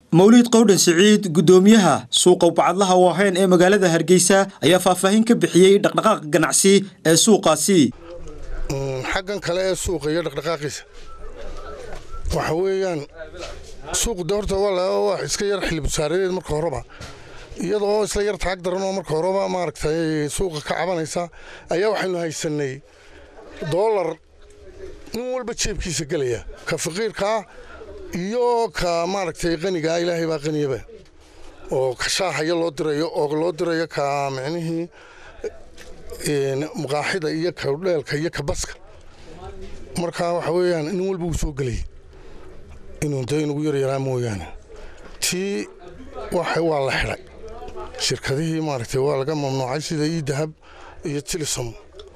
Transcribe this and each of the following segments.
mawliid qowdhan siciid guddoomiyaha suuqa bacadlaha waaheyn ee magaalada hargeysa ayaa faahfaahin ka bixiyey dhaqdhaqaaqa ganacsi ee suuqaasi xaggan kale ee suuqa iyo dhaqdhaqaaqiisa waxa weeyaan suuqu de horta waa iska yar xilibusaareed marka horeba iyadoo isla yar taag daran oo marka horeba maaragtay suuqa ka cabanaysa ayaa waxaynu haysanay doolar nin walba jeebkiisa gelaya ka faqiirkaa iyo ka maaragtay qanigaa ilaahay baa qaniyaba oo ka shaahaya loo dirayo oo loo dirayo ka micnihii muqaaxida iyo ka dheelka iyo ka baska marka waxa weeyaan nin walba uu soo gelayay inuu de inugu yaryaraa mooyaane tii waa la xidhay shirkadihii maaragtay waa laga mamnuucay sida ii dahab iyo tilisom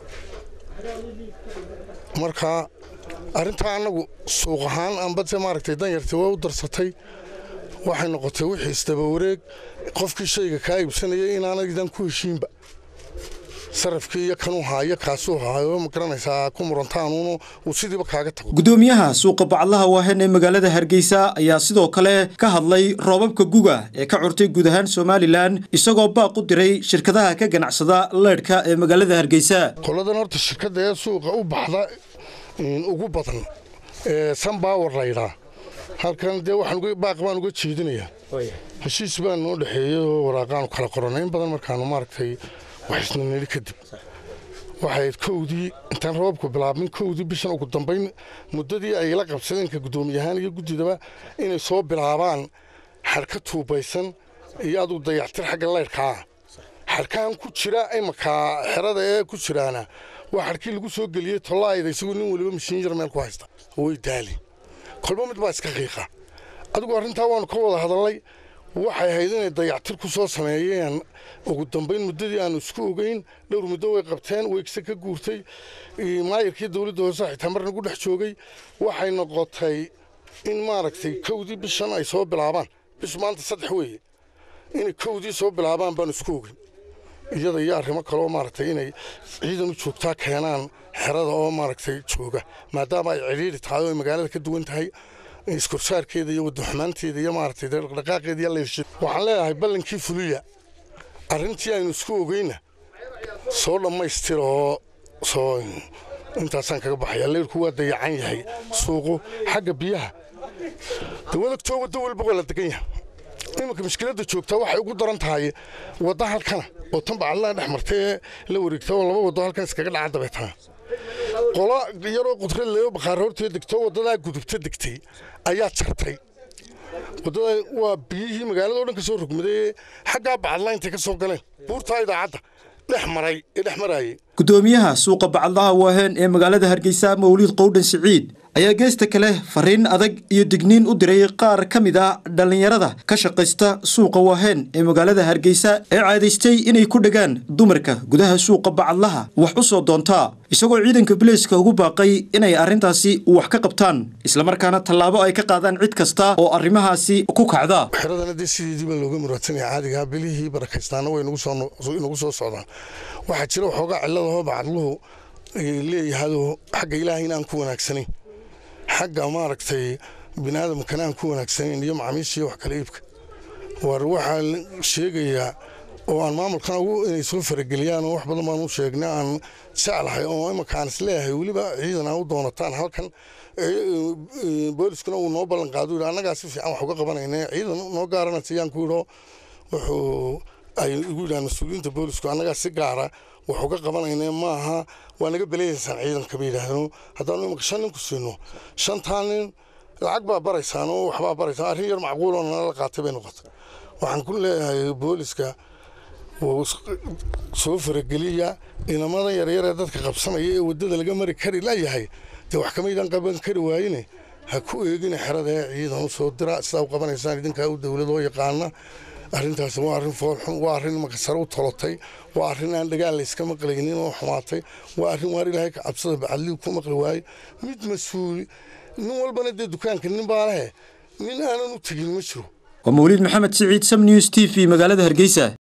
marka arrintaa annagu suuq ahaan ambase maaragtay danyartii waa u darsatay waxay noqotay wixii isdaba wareeg qofkii shayga kaa iibsanayay inaanaydan ku heshiinba sarafkii iyo kanuu haayo kaasuu haayo ma garanaysaa ku murantaanuunu uu sidiiba kaaga tago guddoomiyaha suuqa bacadlaha waahen ee magaalada hargeysa ayaa sidoo kale ka hadlay roobabka guga ee ka curtay guud ahaan somalilan isagoo baaq u diray shirkadaha ka ganacsada leydhka ee magaalada hargeysa qoladan horta shirkadda ee suuqa u baxda ugu badan ee sanbaawar laydhaa halkan dee baaq baan uga jeedinayaa heshiis baan noo dhexeeyey oo waraaqaanu kala qoranay in badan markaanu maaragtay waxisna nili kadib waxay kowdii intaan roobku bilaabmin kowdii bishan ugu dambayn muddadii ay la qabsadeenka guddoomiyahaan iyo guddidaba inay soo bilaabaan xadhka tuubaysan iyo aduu dayactir xagga leyrhkaa xadhkahan ku jira imakaa xerada ee ku jiraana waa xadhkii lagu soo geliyey tollaayda isagoo nin weliba mashiin yar meel ku haysta way daali kolba mid baa iska qiiqa adigu arrintaa waannu ka wada hadallay waxay ahayd inay dayactir ku soo sameeyeen ugu dambayn muddadii aanu isku ogeyn dhowr muddo way qabteen weegse ka guurtay maayirkii dowladda hoose xitaa mar nagu dhex joogay waxay noqotay in maaragtay kowdii bishan ay soo bilaabaan bish maanta saddex weeye inay kowdii soo bilaabaan baanu isku ogeyn iyada iyo arrimo kaleoo maaragtay inay ciidan u joogtaa keenaan xerada oo maaragtay jooga maadaama ay cidhiidhi tahay oo ay magaalada ka duwan tahay iskorsaarkeeda iyo wadaxumaanteeda iyo maaragtay dhaqdhaqaaqeeda iyo leyrshid waxaan leeyahay ballankii fuliya arrintii aynu isku ogeyna soo dhammaystira oo soo intaasaan kaga baxaya leyrku waa dayacan yahay suuqu xagga biyaha dawadagtoo waddo walba waa la degan yahay iminka mushkiladda joogtaa waxay ugu daran tahay wadda halkana oo tan bacadlaha dhex martay ee la wareegta oo laba waddo halkan iskaga dhaca dabeetana qolo yaroo qudrad leo bakhaare hortee degto waddadaa gudubta degtay ayaa jartay waddada waa biyihii magaalada o dhan ka soo rogmaday xaggaa bacadlaa intay ka soo galeen buurtaa idaacadda dhex maray ee dhex maraayey guddoomiyaha suuqa bacadlaha waahen ee magaalada hargeysa mawliid qowdhan siciid ayaa geesta kale fariin adag iyo digniin u diray qaar ka mid a dhallinyarada ka shaqaysta suuqa waahen ee magaalada hargeysa ee caadaystay inay ku dhegaan dumarka gudaha suuqa bacadlaha wax u soo doontaa isagoo ciidanka bileyska ugu baaqay inay arrintaasi wax ka qabtaan islamarkaana tallaabo ay ka qaadaan cid kasta oo arrimahaasi ku kacda xeradana dee sideediiba looga muraadsanaya caadigaa bilihii barakaystaana way inagu soo socdaan waxaa jira waxoogaa cilladahoo bacadluhu leeyahadoo xagga ilaahay inaan ku wanaagsanayn xagga maaragtay biniaadamkana aan ku wanaagsanayn iyo macaamiishiiyo wax kale iibka war waxaa sheegayaa oo aan maamulkana ugu inay soo farageliyaan oo wax badan baan u sheegnay aan jeclahay oo imanka aan isleeyahay weliba ciidan aan u doonataan halkan booliskuna uu noo ballan qaado yidhi annagaa si fiican wax uga qabanayna ciidan noo gaarana siyaan ku yidho wuxuu ay igu yidhahaan mas-uuliyiinta boolisku annagaa si gaara wax uga qabanayna maaha waa naga beleeyaysaan ciidanka bay yidhaahdeen haddaanu imanka shan nin ku siino shantaa nin lacag baa baraysaan oo waxbaa baraysaan arrin yar macquuloo nala qaatay bay noqotay waxaan ku leeyahay booliska wuu soo farageliya inamadan yaryar ee dadka qabsanaya ee waddada laga mari kari layahay dee wax kamaydaan qaban kari waayine ha ku eegina xerada ee ciidan u soo dira sidaa u qabanaysaan idinkaa u dowladoo yaqaana arrintaasi waa arrin foolxun waa arrin makasare u tolotay waa arrin aan dhagaal layska maqlaynin oo xumaatay waa arrin waar ilaahay ka cabsada bacadligu ku maqli waaye mid mas-uuli nin walbana dee dukaanka nin baa lehe nin aanan u tegin ma jiro waa mawliid maxamed siciid sam news t v magaalada hargeysa